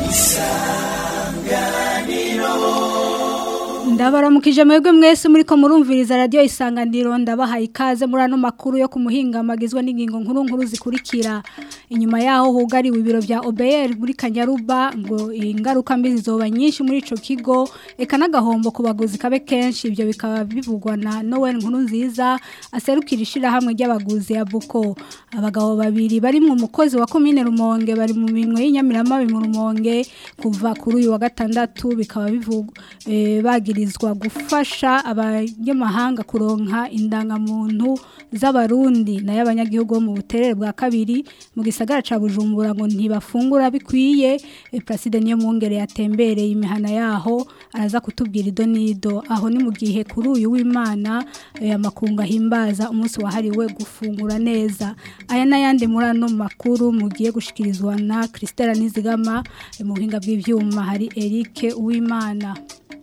ndabaramukije mwebwe mwese muri ko murumviriza radio isanganiro ndabahaye ikaze muri ano makuru yo kumuhinga magizwe n'ingingo nkuru nkuru zikurikira inyuma yaho hugariwe ibiro vya OBR muri Kanyaruba ngo ingaruka mbi zizoba nyinshi muri ico kigo eka n'agahombo ku baguzi kabe kenshi ivyo bikaba bivugwa na Noel nkuru nziza aserukira ishira hamwe ry'abaguzi ya Buko abagabo babiri bari mu mukozi wa commune Rumonge bari mu minwe y'inyamirama mu Rumonge kuva kuri uyu wa gatandatu bikaba bivugwa eh, bagirizwa gufasha abanyamahanga kuronka indangamuntu z'abarundi nayo abanyagihugu bo mu buterere bwa kabiri mu gisagara ca Bujumbura ngo ntibafungura bikwiye e, Placide niyo mwongere yatembereye imihana yaho araza kutubwira ido nido aho ni mu gihe kuri uyu w'Imana e, amakunga himbaza umunsi wahariwe gufungura neza aya nayandi muri ano makuru mugiye gushikirizwa na Christelle Nizigama e, mu buhinga bw'ivyuma hari Eric Uwimana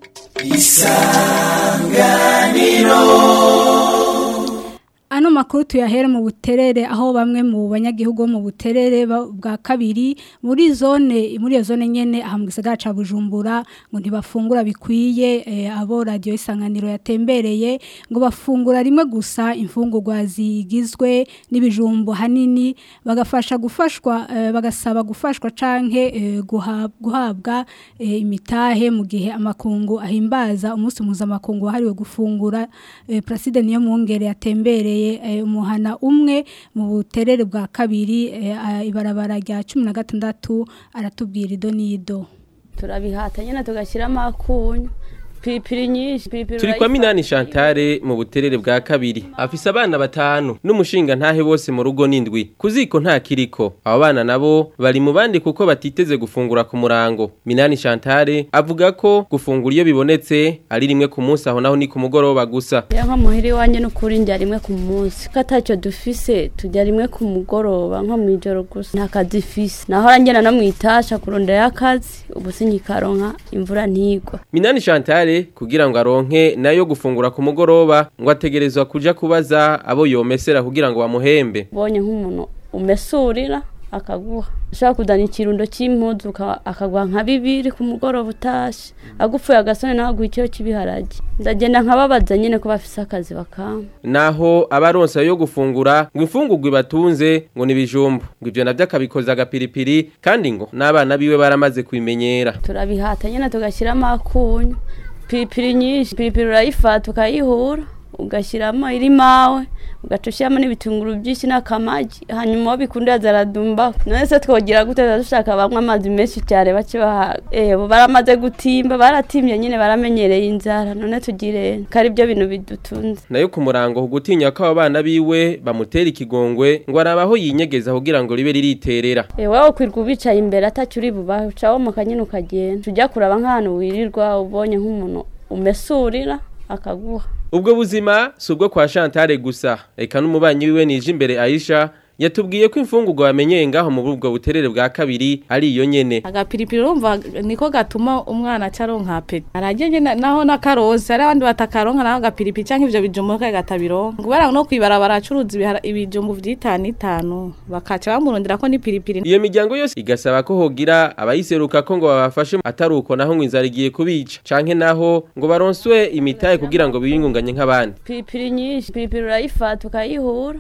Ano makuru tuyahere mu buterere aho bamwe mu banyagihugu mu buterere bwa kabiri muri zone muri iyo zone nyene aha mu gisagara ca Bujumbura ngo ntibafungura bikwiye e, abo radio isanganiro yatembereye ngo bafungura rimwe gusa imfungurwa zigizwe n'ibijumbo hanini bagafasha gufashwa e, bagasaba gufashwa canke e, guhabwa e, imitahe mu gihe amakungu ahimbaza umunsi mpuzamakungu wahariwe gufungura e, Placide niyo mwongere yatembereye umuhana umwe mu buterere bwa kabiri ibarabara rya cumi na gatandatu aratubwira ido n'ido turabihata nyine tugashyiramo akunyu piripiri nyinshi piripiri turi kwa minani Chantal mu buterere bwa kabiri afise abana batanu n'umushinga ntahe bose mu rugo n'indwi kuziko nta kiriko abo bana nabo bari mu bandi kuko batiteze gufungura ku murango minani Chantal avuga ko gufungura iyo bibonetse ari rimwe ku munsi aho naho ni ku mugoroba gusa ya nko muhiri wanje n'ukuri ndya rimwe ku munsi ko atacyo dufise tujya rimwe ku mugoroba nko mu ijoro gusa nta kazi ifise naho arangena no mu itasha kurondera akazi ubu sinyikaronka imvura ntigwa minani Chantal kugira ngo aronke nayo gufungura ku mugoroba ngo ategerezwa kuja kubaza abo yomesera kugira ngo bamuhembe bonye nk'umuntu umesurira akaguha ushobora kudana ikirundo cy'impuzu akaguha nka bibiri ku mugoroba utashe agupfuye agasone nawe aguha icyo cy'ibiharage ndagenda nkababaza nyine ko bafise akazi bakamba naho abaronsa yo gufungura ngo imfungurwa ibatunze ngo nibijumbu ngo ivyo navyo akabikoza agapiripiri kandi ngo n'abana biwe baramaze kubimenyera turabihata nyine tugashyiramo akunyu piripiri nyinshi piripiri urayifata ukayihura ugashyiramo iri mawe ugaca ushyiramo n'ibitunguru byinshi n'akamagi hanyuma wabikunda zaradumba none se twogira gute dushaka bamwe amazi menshi cyane bake bahaga eh baramaze gutimba baratimbye nyine baramenyereye inzara none tugire kari byo bintu bidutunze nayo ku murango gutinya ko abana biwe bamutera ikigongwe ngo arabaho yinyegeza kugira ngo ribe ririterera eh wowe kwirwa ubicaye imbere atacyo uri bubahe ucaho mu kanyine ukagenda tujya kuraba nk'ahantu wirirwa ubonye nk'umuntu umesurira akaguha ubwo buzima si ubwo kwa Chantal gusa reka n'umubanyi wiwe nije imbere Aisha yatubwiye ko imfungurwa bamenyeye ngaho mu bubwo buterere bwa kabiri ari iyo nyene agapiripiri urumva niko gatuma umwana acaronka apeti aragenye naho n'akarozi hari abandi batakaronka naho agapiripiri cyangwa ivyo bijumbu kagatabironka kubera no kwibarabara acuruza ibijumbu vy'itanu itanu bakaca bamurondera ko n'ipiripiri iyo miryango yose igasaba ko hogira abayiseruka ko ngo babafashe atari uko naho ngo inzara igiye kubica canke naho ngo baronswe imitahe kugira ngo biyungunganye nk'abandi piripiri nyinshi piripiri urayifata ukayihura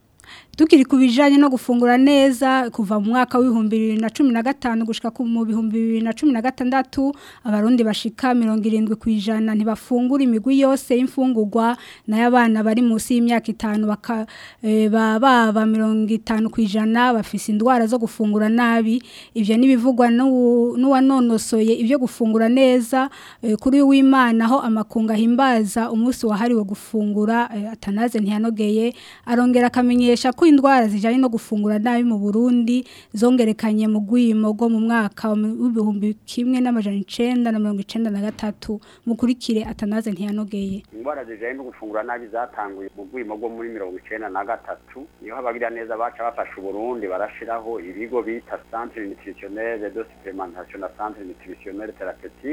tukiri ku bijanye no gufungura neza kuva mu mwaka w'ibihumbi bibiri na cumi na gatanu gushika mu bihumbi bibiri na cumi na gatandatu abarundi bashika mirongo irindwi ku ijana ntibafungura imigwi yose y'imfungurwa nayo abana bari munsi y'imyaka itanu baba mirongo itanu ku ijana bafise indwara zo gufungura nabi ivyo n'ibivugwa n'uwanonosoye ibyo gufungura neza kuri w'imana aho amakunga ahimbaza umunsi wahariwe gufungura atanaze ntiyanogeye arongera akamenyesha ko indwara zijanye no gufungura nabi mu Burundi zongerekanye mu gwimo go mu mwaka w'ibihumbi kimwe n'amajana 993 mukurikire atanaze ntiyanogeye indwara zijanye no gufungura nabi zatanguye mu gwimo go muri 1993 niho abagira neza baca bafasha Burundi barashiraho ibigo bita Centre Nutritionnel de Supplémentation na Centre Nutritionnel Thérapeutique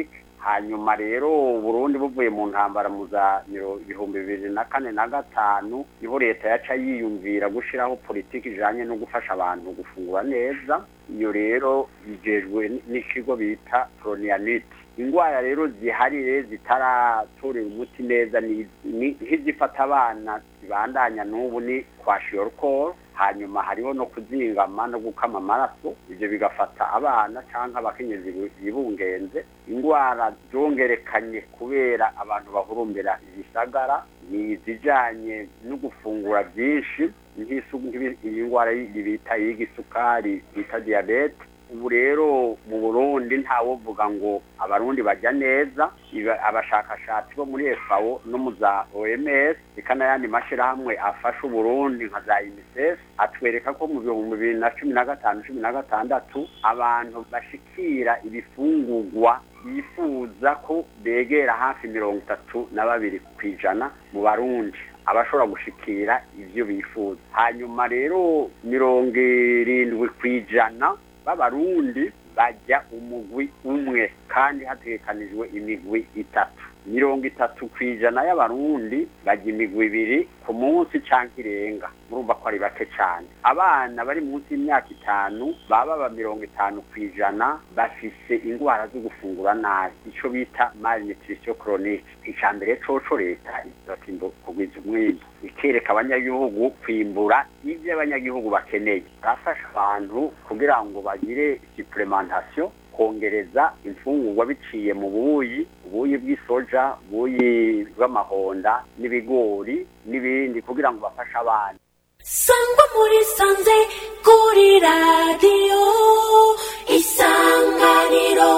hanyuma rero Burundi buvuye mu ntambara mu za miro- ibihumbi bibiri na kane na gatanu niho leta yaca yiyumvira gushiraho politiki ijanye no gufasha abantu gufungura neza iyo rero yijejwe n- n'ikigo bita pronianite ingwara rero ziharire zitaratorera umuti neza ni ni- nk'izifata abana zibandanya n'ubu ni kwa shiyorukoro hanyuma hariho no kuzingama no gukama amaraso ibyo bigafata abana cyangwa abakenyezi bi- bibungenze indwara zongerekanye kubera abantu bahurumbira ibisagara ni izijanye no gufungura byinshi nk'isu- nk'ibi- iyi ndwara y- bita y'igisukari bita diyabete ubu rero mu burundi ntawovuga ngo abarundi bajya neza iba- abashakashatsi bo muri FAO no mu za OMS eka n'ayandi mashyirahamwe afasha uburundi nka za UNICEF atwereka ko mu bihumbi bibiri na cumi na gatanu cumi na gatandatu abantu bashikira ibifungurwa bifuza ko begera hafi mirongo itatu na babiri ku ijana mu barundi abashobora gushikira ivyo bifuza hanyuma rero mirongo irindwi ku ijana b'abarundi bajya umugwi umwe kandi hategekanijwe imigwi itatu mirongo itatu ku ijana y'abarundi bajya imigwi ibiri ku munsi canke irenga murumva ko ari bake cane abana bari munsi y'imyaka itanu baba ba mirongo itanu ku ijana bafise indwara zo gufungura nabi ico bita malnutrition chronique ica mbere coco leta iratimba kugwiza umwimbu ikereka abanyagihugu kwimbura ivyo abanyagihugu bakeneye arafasha abantu kugira ngo bagire supplementation kongereza imfungurwa biciye mu buyi ubuyi bw'isoja ubuyi bw'amahonda n'ibigori n'ibindi kugira ngo bafashe abana sangwa muri sanze kuri radiyo isanganiro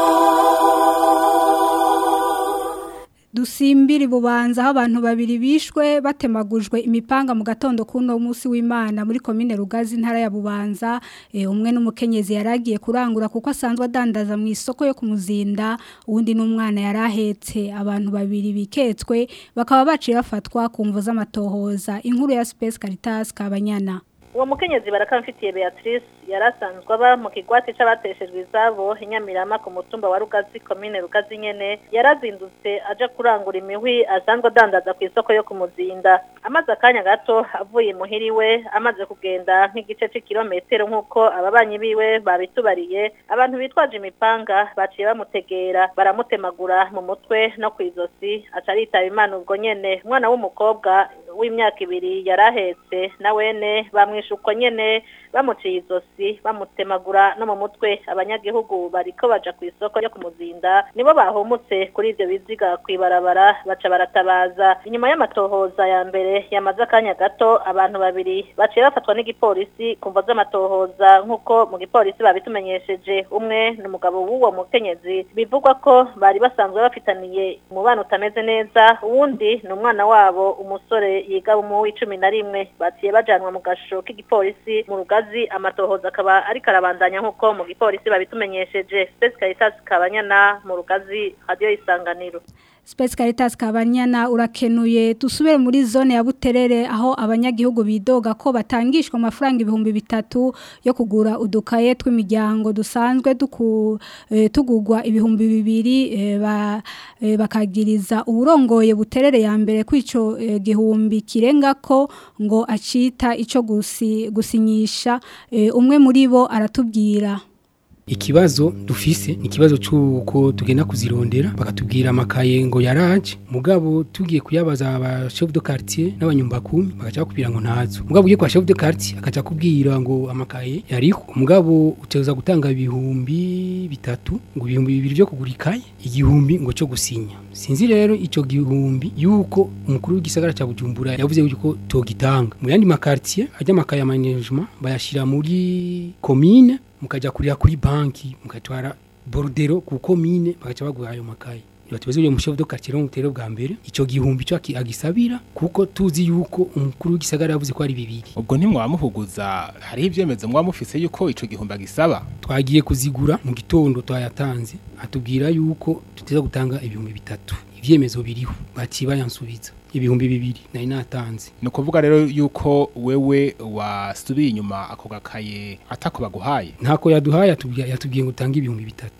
dusimbiri bubanza aho abantu babiri bishwe batemagujwe imipanga mu gatondo kuno munsi w'Imana muri commune Rugazi ntara ya Bubanza e, umwe n'umukenyezi yaragiye kurangura kuko asanzwe adandaza mu isoko yo kumuzinda uwundi n'umwana yarahetse abantu babiri biketswe bakaba baciye bafatwa ku mvo z'amatohoza inkuru ya Space Caritas kabanyana uwo mukenyezi barakamfitiye Beatrice yarasanzwe aba mu kigwati c'abateshejwe izabo inyamirama ku mutumba wa Rugazi komine Rugazi nyene yarazindutse aja kurangura imihwi asanzwe adandaza ku isoko yo kumuzinda amaze akanya gato avuye muhiriwe amaze kugenda nk'igice c'ikirometero nk'uko ababanyi biwe babitubariye abantu bitwaje imipanga baciye bamutegera baramutemagura mu mutwe no kw'izosi aca aritaba imana ubwo nyene umwana w'umukobwa w'imyaka ibiri yarahetse na wene bamwishe uko nyene bamuciye izosi bamutemagura no mu mutwe abanyagihugu bariko baja ku isoko ryo kumuzinda nibo bahumutse kuri ivyo biziga kwibarabara baca baratabaza inyuma y'amatohoza ya mbere yamaze akanya gato abantu babiri baciye bafatwa n'igipolisi kumva z'amatohoza nk'uko mu gipolisi babitumenyesheje umwe ni umugabo w'uwo mukenyezi bivugwa ko bari basanzwe bafitaniye umubano utameze neza uwundi ni umwana wabo umusore yiga mu w'icumi na rimwe baciye bajanwa mu gasho k'igipolisi mu rugazi amatohoza akaba ariko arabandanya nk'uko mu gipolisi babitumenyesheje Space Caritas Kabanyana mu rugazi radio isanganiro Space Caritas kabanyana urakenuye dusubire muri zone ya Buterere aho abanyagihugu bidoga ko batangishwa amafaranga ibihumbi bitatu yo kugura udukaye tw'imiryango dusanzwe duku eh, tugugwa ibihumbi bibiri eh, ba, eh, bakagiriza uburongoye Buterere ya mbere kwico eh, gihumbi kirenga ko ngo acita ico gusi, gusinyisha eh, umwe muri bo aratubwira ikibazo dufise ni ikibazo cy'uko tugenda kuzirondera bakatubwira amakaye ngo yaraje mugabo tugiye kuyabaza aba chef de quartier n'abanyumbakumi bagaca bakubwira ngo ntazo mugabo ugiye kwa chef de quartier akaca kubwira ngo amakaye yariho mugabo uteza gutanga ibihumbi bitatu ngo ibihumbi bibiri byo kugura ikaye igihumbi ngo cyo gusinya sinzi rero ico gihumbi yuko umukuru w'igisagara ca Bujumbura yavuze yuko togitanga mu yandi makartier ajya amakaye ya management bayashira muri commune mukaja kurira kuri banki mukatwara bordero ku komine bagaca baguha ayo makaye batubaze uyo mushefu do quartier mutero bwa mbere ico gihumbi cyo agisabira kuko tuzi yuko umukuru w'igisagara yavuze ko ari bibiri ubwo ntimwamuhuguza hari ibyemezo mwamufise yuko ico gihumbi agisaba twagiye kuzigura mu gitondo twayatanze atubwira yuko tuteza gutanga ibihumbi bitatu ivyemezo biriho baciye bayansubiza ibihumbi bibiri nari natanze ni ukuvuga rero yuko wewe wasubiye inyuma ako gakaye atako baguhaye ntako yaduhaye yatubwiye yatubwiye ngo utange ibihumbi bitatu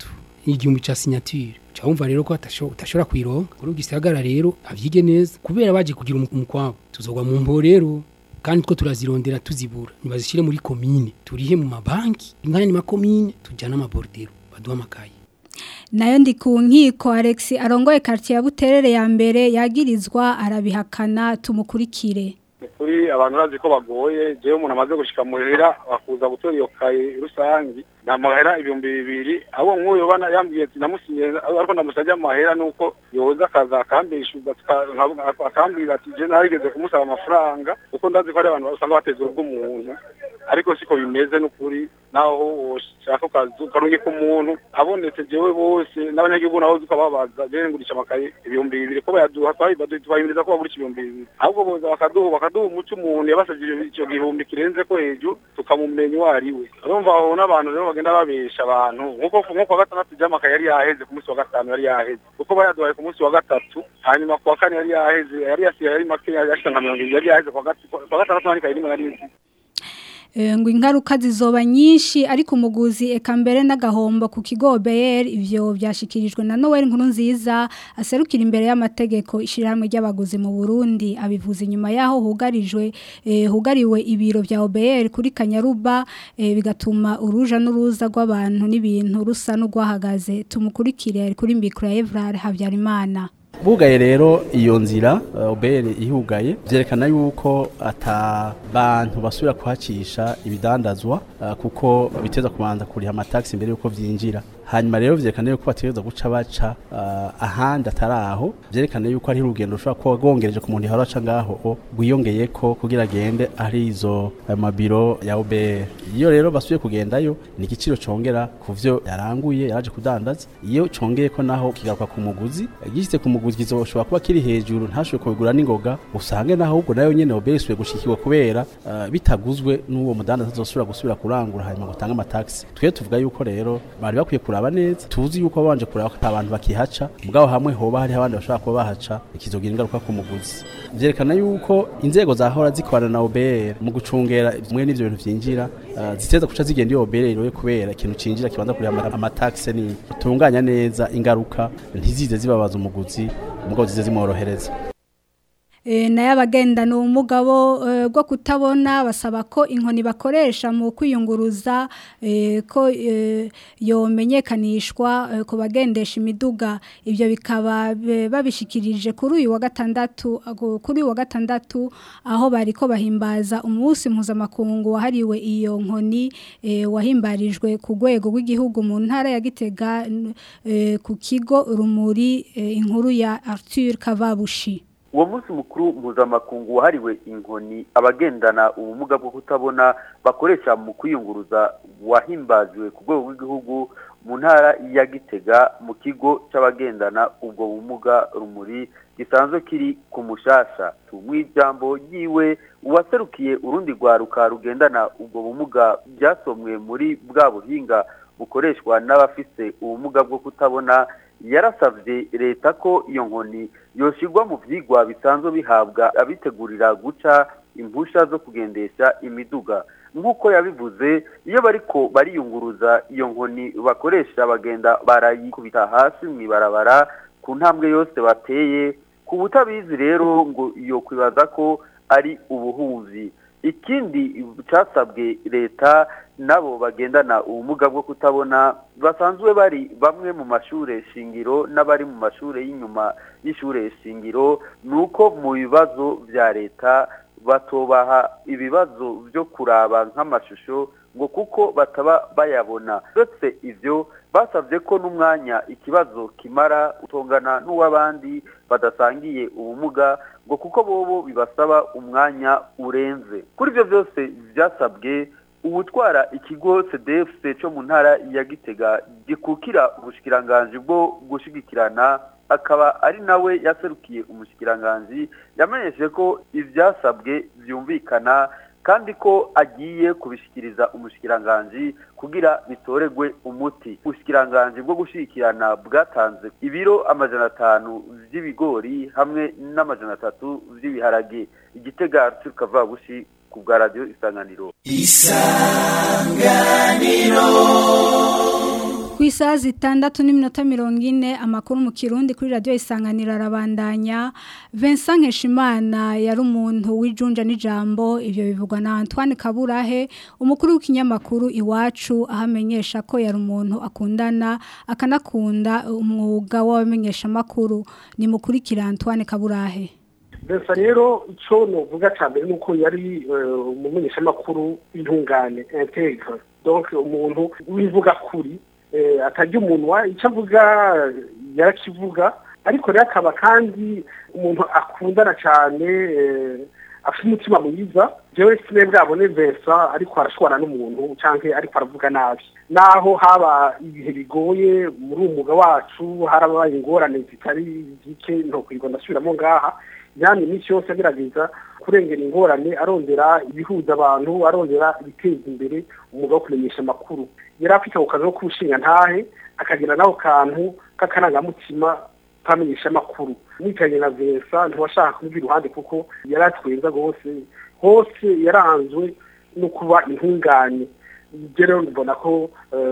igihumbi ca signature cyawumva rero ko atasho- utashobora kwironka kuri gisagara rero avyige neza kubera baje kugira umu- umukwabo tuzogwa mu mbo rero kandi two turazirondera tuzibura nibazishire muri komine turihe mu mabanki ingana ni makomine tujana amabordero baduha amakaye nayo ndi ku nkiko Alex arongoye quartier ya Buterere ya mbere yagirizwa arabihakana tumukurikire kuri abantu bazi ko bagoye jewe umuntu amaze gushika muhira bakuza gutora iyo kaye rusangi namahera ibihumbi bibiri abo nk'uyo bana yambwiye ati namusinye ariko ndamusabye amahera nuko yoza akaza akambishuza akambwira ati je narigeze kumusaba amafaranga kuko ndazi ko ari abantu usanga bateza urugo umuntu ariko siko bimeze n'ukuri naho ushaka ukazu karungika umuntu abonetse jewe bose n'abanyagihugu nabo tukababaza jewe ngurisha amakaye ibihumbi bibiri ko bayaduha twahimiriza ko bagurisha ibihumbi bibiri ahubwo boza bakaduha bakaduha umuco umuntu yabasavye icyo gihumbi kirenze ko hejuru tukamumenya uwo ari we urumva aho n'abantu rero bagenda babesha abantu nkuko nkuko wa gatandatu jamakaye yari yaheze ku munsi wa gatanu yari yaheze kuko bayaduhaye ku munsi wa gatatu hanyuma ku wa kane yari yaheze yari yasigaye yari make yashika nka mirongo ibiri yari yaheze ku wa gat- ku wa gatandatu nandikaye rimwe na rimwe Eh, ngo ingaruka zizoba nyinshi ariko umuguzi eka mbere n'agahombo ku kigo BR ivyo byashikirijwe na Noel nkuru nziza aserukira imbere y'amategeko ishiramwe ry'abaguzi mu Burundi abivuze inyuma yaho hugarijwe eh, hugariwe ibiro bya OBR kuri Kanyaruba eh, bigatuma uruja n'uruza rw'abantu n'ibintu rusa n'ugwahagaze tumukurikire ari kuri mbikura Evrar Habyarimana bugaye rero iyo nzira uh, obere ihugaye vyerekana yuko ata bantu basubira kuhacisha ibidandazwa uh, kuko biteza kubanza kuriha amataxi imbere yuko vyinjira hanyuma rero vyerekana yuko bategereza guca baca uh, ahandi atari aho vyerekana yuko ari urugendo rushobora kuba rwongereje ku muntu yahora aca ngaho rwiyongeyeko kugira agende ari izo ayo mabiro ya OBR iyo rero basubiye kugendayo ni igiciro congera ku vyo yaranguye yaraje kudandaza iyo congeyeko naho kigaruka ku muguzi gishitse ku muguzi kizoshobora kuba kiri hejuru ntashobore kubigura n'ingoga usange naho ahubwo nayo nyene OBR isubiye gushikirwa kubera uh, bitaguzwe n'uwo mudandaza azosubira gusubira kurangura hanyuma ngo atange amataxi twe tuvuga yuko rero bari bakwiye kuraba neza tuzi yuko babanje kuraba ko abantu bakihaca mugabo hamwe hoba hari abandi bashobora kuba bahaca ikizogira ingaruka ku muguzi vyerekana yuko inzego zahora zikorana na OBR mu gucungera mwe n'ivyo bintu vyinjira uh, ziteza kuca zigenda iyo OBR rero kubera ikintu cinjira kibanza kuri amataxe ni tunganya neza ingaruka ntizize zibabaza umuguzi umugabo zize zimworohereza E, nayo abagendana ubumugabo e, bwo kutabona basaba ko inkoni bakoresha mu kwiyunguruza e, ko e, yomenyekanishwa e, ku bagendesha imiduga ibyo bikaba be- babishikirije kuri uyu wa gatandatu ago- kuri uyu wa gatandatu aho bariko bahimbaza umunsi mpuzamakungu wahariwe iyo nkoni e, wahimbarijwe ku rwego rw'igihugu mu ntara ya Gitega n- e, ku kigo rumuri e, inkuru ya Arthur Kavabushi uwo munsi mukuru mpuzamakungu wahariwe inkoni abagendana ubumuga bwo kutabona bakoresha mu kwiyunguruza wahimbajwe ku rwego rw'igihugu mu ntara ya gitega mu kigo cy'abagendana ubwo bumuga rumuri gisanzwe kiri ku mushasha mu ijambo ryiwe uwaserukiye urundi rwaruka rugendana ubwo bumuga byasomwe muri bwa buhinga bukoreshwa n'abafise ubumuga bwo kutabona yarasabye leta ko iyo nkoni yoshirwa mu vyigwa bisanzwe bihabwa abitegurira guca impusha zo kugendesha imiduga nk'uko yabivuze iyo bariko bariyunguruza iyo nkoni bakoresha bagenda barayikubita hasi mw'ibarabara ku ntambwe yose bateye ku butabizi rero ngo iyo kwibaza ko ari ubuhuzi ikindi cyasabwe leta nabo bagendana ubumuga bwo kutabona basanzwe bari bamwe mu mashure shingiro n'abari mu mashure y'inyuma y'ishure shingiro ni uko mu bibazo bya leta batobaha ibibazo byo kuraba nk'amashusho ngo kuko bataba bayabona uretse ivyo basabye ko n'umwanya ikibazo kimara utongana n'uw'abandi badasangiye ubumuga ngo kuko bobo bibasaba umwanya urenze kuri ibyo byose byasabwe ubutwara ikigo cdfc cyo mu ntara ya gitega gikukira ubushikiranganji bwo gushigikirana akaba ari nawe yaserukiye umushikiranganji yamenyesheje ko ibyasabwe byumvikana kandi ko agiye kubishikiriza umushikiranganji kugira bitoregwe umuti ubushikiranganji bwo gushigikirana bwatanze ibiro amajana atanu vy'ibigori hamwe n'amajana atatu vy'ibiharage igitega Arthur Kavabushi ku bwa radio isanganiro ku isaha zitandatu n'iminota mirongo ine amakuru mu kirundi kuri radiyo isanganiro arabandanya Vincent Nkeshimana yari umuntu w'ijunja n'ijambo ibyo bivugwa na Antoine Kaburahe umukuru w'ikinyamakuru iwacu ahamenyesha ko yari umuntu akundana akanakunda umwuga w'abamenyeshamakuru ni mukurikira Antoine Kaburahe Besa rero icyo novuga cya mbere ni uko yari umumenyeshamakuru w'intungane integre donc umuntu w'ivuga kuri atajya umunwa icyo avuga yarakivuga ariko rero akaba kandi umuntu akundana cyane afite umutima mwiza jewe sine bwabone Vincent ariko arashobora n'umuntu cyangwa ariko aravuga nabi naho haba ibihe bigoye muri uwo mwuga wacu harabaye ingorane zitari zike ntokwirirwa ndasubiramo ngaha yani iminsi yose agerageza kurengera ingorane arondera ibihuza abantu arondera ibiteza imbere umwuga wo kumenyesha amakuru yari afite ako kazi ko kuwushinga ntahe akagira n'ako kantu k'akarangamutima kamenyesha amakuru mwikanye na Vincent ntiwashaka kumva iruhande kuko yari atwenza rwose hose yaranzwe no kuba intungane rero mbona ko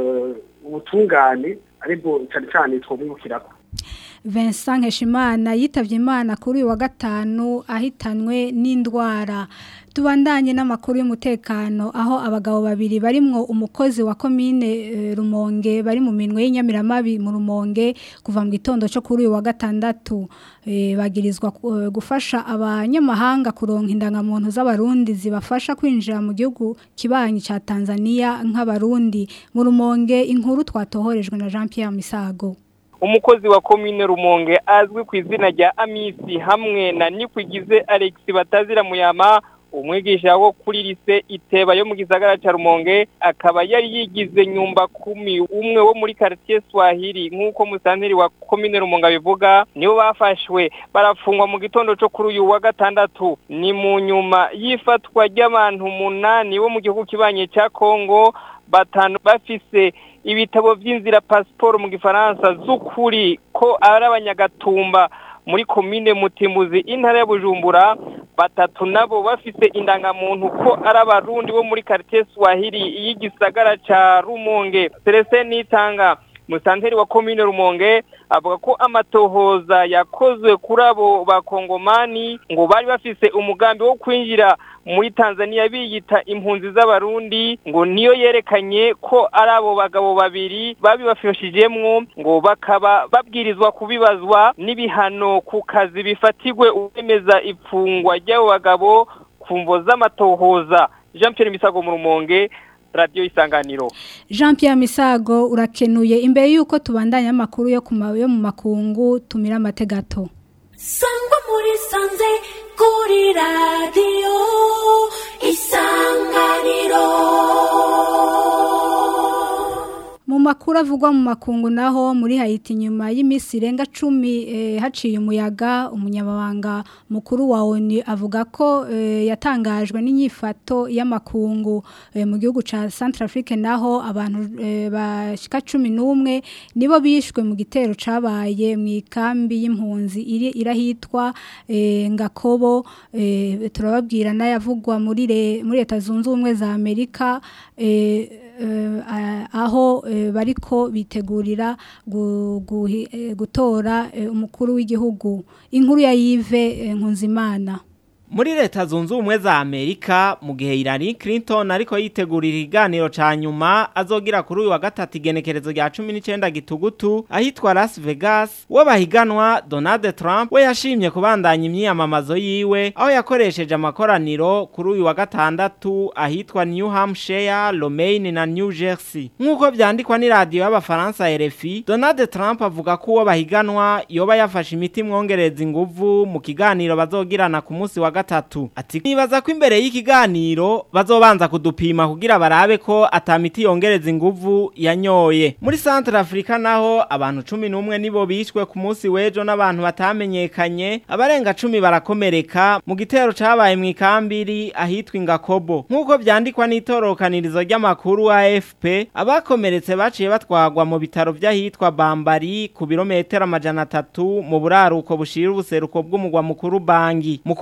ubutungane aribwo cyane cyane twamwibukirako Vincent Nkeshimana yitavye Imana kuri uyu wa gatanu ahitanwe n'indwara tubandanye n'amakuru y'umutekano aho abagabo babiri barimwo umukozi wa komine e, Rumonge bari mu minwe y'inyamiramabi mu Rumonge kuva mu gitondo cyo kuri uyu wa gatandatu e, bagirizwa uh, gufasha abanyamahanga kuronka indangamuntu z'abarundi zibafasha kwinjira mu gihugu kibanyi ca Tanzania nk'abarundi mu Rumonge inkuru twatohorejwe na Jean Pierre Misago umukozi wa komine rumonge azwi ku izina rya amisi hamwe na nikwigize alex batazira muyama umwigisha wo kuri lise iteba yo mu gisagara cya rumonge akaba yari yigize nyumba kumi umwe wo muri quartier swahili nk'uko musanteri wa komine rumonge abivuga nibo bafashwe barafungwa mu gitondo cyo kuri uyu wa gatandatu ni mu nyuma y'ifatwa ry'abantu umunani bo mu gihugu kibanye cya kongo batanu bafise ibitabo by'inzira pasiporo mu gifaransa z'ukuri ko ari abanyagatumba muri komine mutimbuzi intara ya bujumbura batatu nabo bafise indangamuntu ko ari abarundi bo muri quartier swahili y'igisagara ca rumonge serese nitanga musanteri wa komine rumonge avuga ko amatohoza yakozwe kuri abo bakongomani ngo bari bafise umugambi wo kwinjira muri Tanzania biyita impunzi z'abarundi ngo niyo yerekanye ko ari abo bagabo babiri babibafashijemwo ngo bakaba babwirizwa kubibazwa n'ibihano ku kazi bifatigwe uwemeza ipfungwa ry'abo bagabo ku mvo z'amatohoza Jean Pierre Misago mu Rumonge radio isanganiro Jean Pierre Misago urakenuye imbere yuko tubandanya amakuru yo kumayo mu makungu tumira amategato Sangwa muri sanze kuri radio isanganiro mu makuru avugwa mu makungu naho muri Haiti nyuma y'imisi irenga 10 eh, haciye umuyaga umunyamabanga mukuru wa ONU avuga ko eh, yatangajwe n'inyifato y'amakungu eh, mu gihugu ca Centrafrique naho abantu eh, bashika 11 nibo bishwe mu gitero cabaye mu ikambi y'impunzi iri irahitwa eh, Ngakobo eh, turababwira nayavugwa muri re, muri leta zunze ubumwe za Amerika eh, aho bariko bitegurira gutora umukuru w'igihugu inkuru ya yive nkunzimana muri leta zunze ubumwe za amerika mu gihe Hillary Clinton ariko yitegurira ikiganiro ca nyuma azogira kuri uyu wa gatatu igenekerezo rya cumi n'icyenda gitugutu ahitwa Las Vegas we bahiganwa Donald Trump we yashimye kubandanya imyiyamamazo yiwe aho yakoresheje amakoraniro kuri uyu wa gatandatu ahitwa New Hampshire Romaine na New Jersey nk'uko vyandikwa n'iradiyo y'abafaransa RFI Donald Trump avuga ko uwo bahiganwa yoba yafashe imiti mwongereza inguvu mu kiganiro bazogirana ku munsi wa gatatu ati nibaza ko imbere y'ikiganiro bazobanza kudupima kugira barabe ko atamiti yongereza inguvu yanyoye muri Central Africa naho abantu 11 nibo bishwe ku munsi wejo n'abantu batamenyekanye abarenga 10 barakomereka mu gitero cabaye mu ikambiri ahitwa Ngakobo nkuko vyandikwa n'itorokanirizo ry'amakuru AFP abakomeretse baciye batwagwa mu bitaro vy'ahitwa Bambari ku birometero amajana atatu mu buraruko bushira ubuseruko bw'umugwa mukuru Bangi mu kurangiza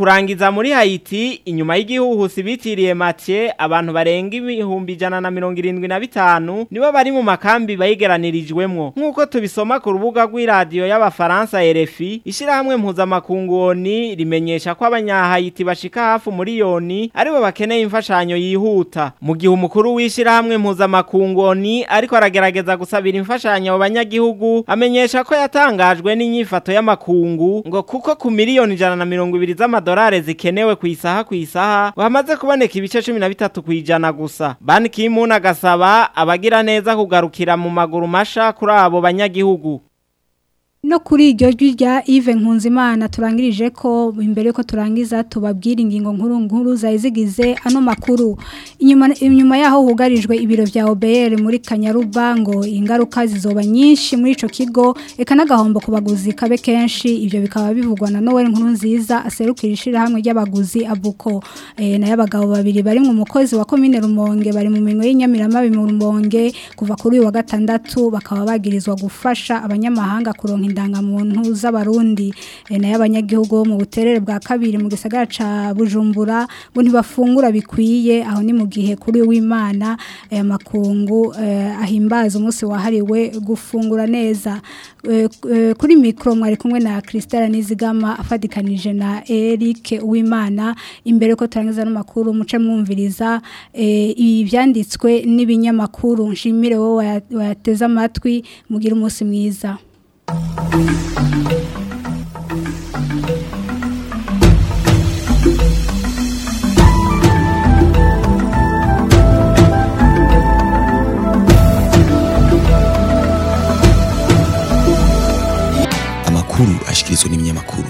ibiza muri Haiti inyuma y'igihuhusi bitiriye Mathieu abantu barenga ibihumbi ijana na mirongo irindwi na bitanu nibo bari mu makambi bayigeranirijwemwo nk'uko tubisoma ku rubuga rw'iradiyo y'abafaransa RFI ishirahamwe mpuzamakungu ONU rimenyesha ko abanyahayiti bashika hafi umuriyoni aribo bakeneye imfashanyo yihuta mu gihe umukuru w'ishirahamwe mpuzamakungu ONU ariko aragerageza gusabira imfashanyo abo banyagihugu amenyesha ko yatangajwe n'inyifato y'amakungu ngo kuko ku miliyoni ijana na mirongo ibiri z'amadolari zikenewe ku isaha ku isaha hamaze kuboneka ibice cumi na bitatu ku ijana gusa Ban Ki-moon agasaba abagira neza kugarukira mu maguru masha kuri abo banyagihugu No kuri iryo jwi rya Yves Nkunzimana turangirije ko imbere ko turangiza tubabwira ingingo nkuru nkuru zayizigize ano makuru inyuma inyuma yaho hugarijwe ibiro vya OBR muri Kanyarubango ingaruka zizoba nyinshi muri ico kigo eka nagahombo kubaguzi kabe kenshi ivyo bikaba bivugwa na Noel nkuru nziza aserukira ishira hamwe ry'abaguzi abuko e, na y'abagabo babiri bari mu mukozi wa commune Rumonge bari mu minwe y'inyamirama mu Rumonge kuva kuri uyu wa gatandatu bakaba bagirizwa gufasha abanyamahanga kuronka indangamuntu z'abarundi e, na y'abanyagihugu bo mu buterere bwa kabiri mu gisagara ca Bujumbura ngo ntibafungura bikwiye aho ni mu gihe kuri w'Imana aya makungu eh, ahimbaza umunsi wahariwe gufungura neza Eh, eh, kuri mikro mwari kumwe na Christelle Nizigama afadikanije na Eric Uwimana imbere ko turangiza n'amakuru muce mwumviriza eh, ibyanditswe n'ibinyamakuru nshimire wowe wayateze amatwi mugira umunsi mwiza amakuru ashikirizwa n'ibinyamakuru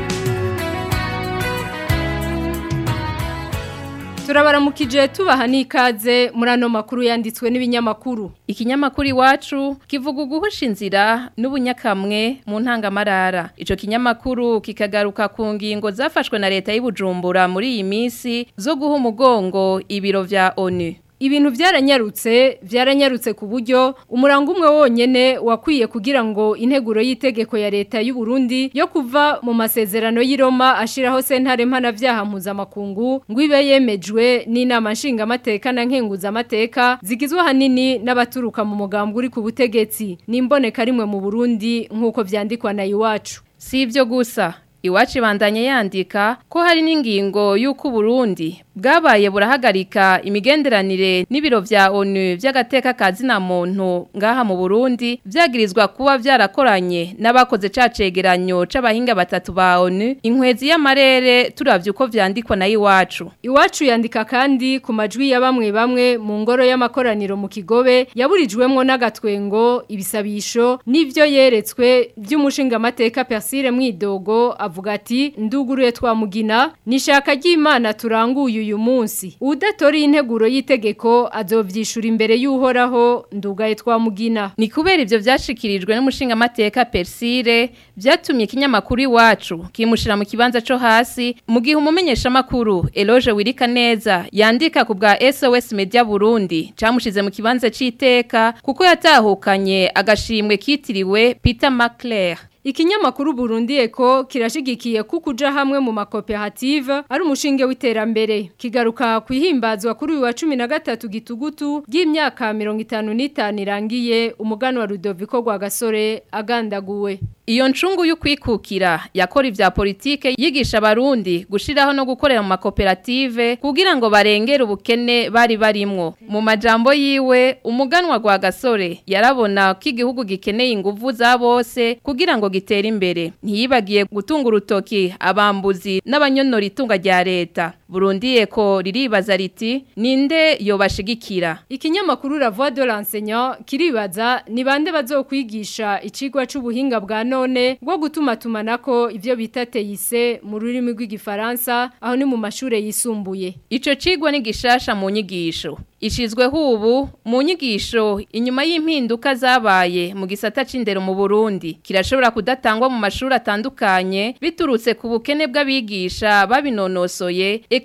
turabaramukije tubaha n'ikaze muri ano makuru yanditswe n'ibinyamakuru ikinyamakuru iwacu kivuga uguhusha inzira n'ubunyakamwe mu ntangamarara icyo kinyamakuru kikagaruka ku ngingo zafashwe na leta y'ubujumbura muri iyi minsi zo guha umugongo ibiro vya onu ibintu byaranyarutse byaranyarutse ku buryo umurango umwe wonyene wakwiye kugira ngo integuro y'itegeko ya leta y'u Burundi yo kuva mu masezerano y'Iroma ashiraho sentare mpanavyaha mpuzamakungu ngo ibe yemejwe n'inama nshingamateka na nkenguzamateka zigizwe hanini n'abaturuka mu mugambwe uri ku butegetsi n'imboneka rimwe mu Burundi nk'uko vyandikwa na iwacu si ivyo gusa Iwacu bandanye yandika ko hari n'ingingo y'uko Burundi bwabaye burahagarika imigenderanire n'ibiro vya ONU vy'agateka kazina muntu ngaha mu Burundi vyagirizwa kuba vyarakoranye n'abakoze cacegeranyo c'abahinga batatu ba ONU inkwezi y'amarere turavye uko vyandikwa na iwacu iwacu yandika kandi ku majwi ya bamwe bamwe mu ngoro y'amakoraniro mu kigobe yaburijwemwo n'agatwengo ibisabisho n'ivyo yeretswe vy'umushinga mateka Persire Mwidogo avuga ati nduguruye twamugina nishaka ry'Imana turanguye uyu munsi udatori integuro y'itegeko azovyishura imbere y'uhoraho ndugaye twamugina ni kubera ivyo vyashikirijwe n'umushinga mateka Persire vyatumye ikinyamakuru iwacu kimushira mu kibanza co hasi mu gihe umumenyesha makuru Eloge Wirika neza yandika ku bwa SOS Media Burundi camushize mu kibanza c'iteka kuko yatahukanye agashimwe kitiriwe Peter McClare Ikinyamakuru Burundi Eko kirashigikiye kukuja hamwe mu makoperative ari umushinge w'iterambere kigaruka kwihimbazwa kuri uyu wa 13 gitugutu y'imyaka 55 irangiye umugano wa Rudoviko gwa gasore agandaguwe Iyo ncungu y'ukwikukira yakora ivya politike yigisha abarundi gushiraho no gukorera mu makoperative kugira ngo barengere ubukene bari barimwo mu majambo yiwe umuganwa gwa gasore yarabona ko igihugu gikeneye inguvu za bose kugira ngo gitere imbere ntiyibagiye gutunga urutoki abambuzi n'abanyonora itunga rya leta Burundi eko riribaza riti ninde yobashigikira ikinyamakuru La Voix de l'enseignant kiribaza ni bande bazokwigisha icigwa c'ubuhinga bwa none bwo gutuma tumanako ivyo bita teise mu rurimi rw'igifaransa aho ni mu mashure yisumbuye ico cigwa ni gishasha mu nyigisho ishizweho ubu mu nyigisho inyuma y'impinduka zabaye mu gisata c'indero mu Burundi kirashobora kudatangwa mu mashuri atandukanye biturutse ku bukene bw'abigisha babinonosoye eka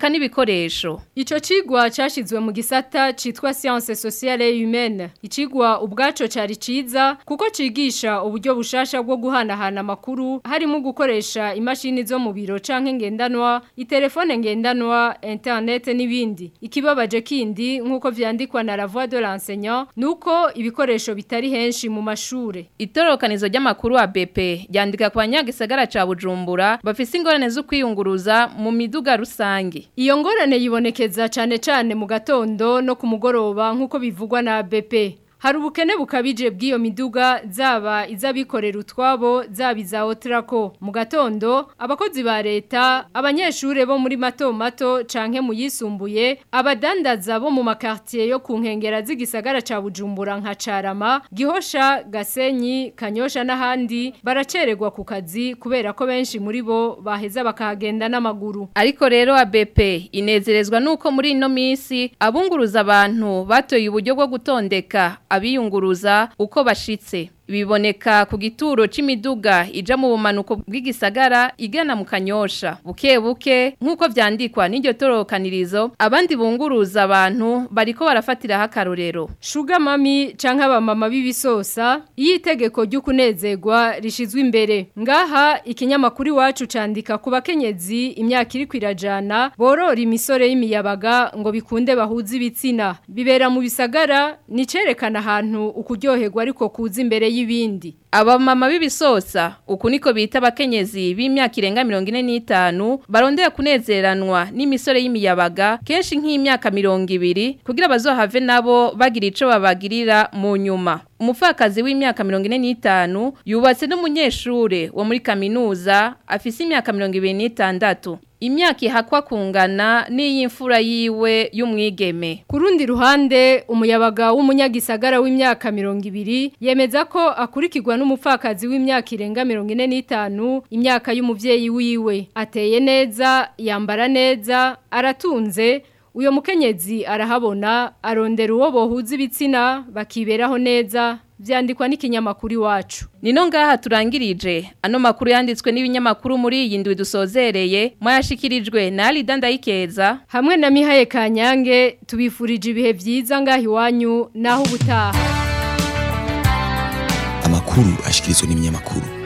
eka n'ibikoresho Ico cigwa cashizwe mu gisata citwa science sociale et humaine. Icigwa ubwaco cari ciza kuko cigisha uburyo bushasha bwo guhanahana amakuru harimo gukoresha imashini zo mu biro canke ngendanwa, itelefone ngendanwa, internet n'ibindi. Ikibabaje kindi nkuko vyandikwa na la voix de l'enseignant nuko ibikoresho bitari henshi mu mashure. Itorokanizo ry'amakuru wa BP ryandika kwa nyagisagara ca Bujumbura bafise ingorane zo kwiyunguruza mu miduga rusange. Iyo ngorane yibonekeza cane cane mu gatondo no ku mugoroba nkuko bivugwa na BP. Hari ubukene bukabije bw'iyo miduga zaba izabikorera utwabo zaba iza Otrako mu gatondo abakozi ba leta abanyeshure bo muri mato mato canke mu yisumbuye abadandaza bo mu makartier yo ku nkengera z'igisagara ca Bujumbura nka Carama Gihosha Gasenyi Kanyosha n'ahandi baracererwa ku kazi kubera ko benshi muri bo baheza bakahagenda n'amaguru Ariko rero ABP inezerezwa nuko muri ino misi abunguruza abantu batoye uburyo bwo gutondeka abiyunguruza uko bashitse biboneka ku gituro c'imiduga ija mu bumanuko bw'igisagara igana mu kanyosha buke buke nk'uko vyandikwa n'iryo torokanirizo abandi bunguruza abantu bariko barafatiraho akarorero Shuga mami canke abamama b'ibisosa iyo itegeko ry'ukunezerwa rishizwe imbere ngaha ikinyamakuru iwacu candika ku bakenyezi imyaka iri kwirajana borora imisore y'imiyabaga ngo bikunde bahuze ibitsina bibera mu bisagara ni cerekana ahantu ukuryoherwa ariko kuza imbere y'ibindi Abamama b'ibisosa uku niko bita abakenyezi b'imyaka irenga 45 barondera kunezeranwa n'imisore y'imiyabaga kenshi nk'imyaka 200 kugira bazohave nabo bagira ico babagirira mu nyuma umupfakazi w'imyaka 45 yubatse n'umunyeshure wo muri kaminuza afise imyaka 26 imyaka ihakwa kungana n'iy'imfura yiwe y'umwigeme ku rundi ruhande umuyabaga w'umunyagisagara w'imyaka 200 yemeza ko akurikirwa n'umupfakazi w'imyaka irenga 45 imyaka y'umuvyeyi wiwe ateye neza yambara neza aratunze uyo mukenyezi arahabona arondera uwo bohuza ibitsina bakiberaho neza vyandikwa n'ikinyamakuru iwacu Nino ngaha turangirije ano makuru yanditswe n'ibinyamakuru muri iyi ndwi dusozereye mwayashikirijwe na Alida Ndayikeza hamwe na Mihaye Kanyange tubifurije ibihe vyiza ngaha iwanyu naho ubutaha Amakuru ashikirizwa n'ibinyamakuru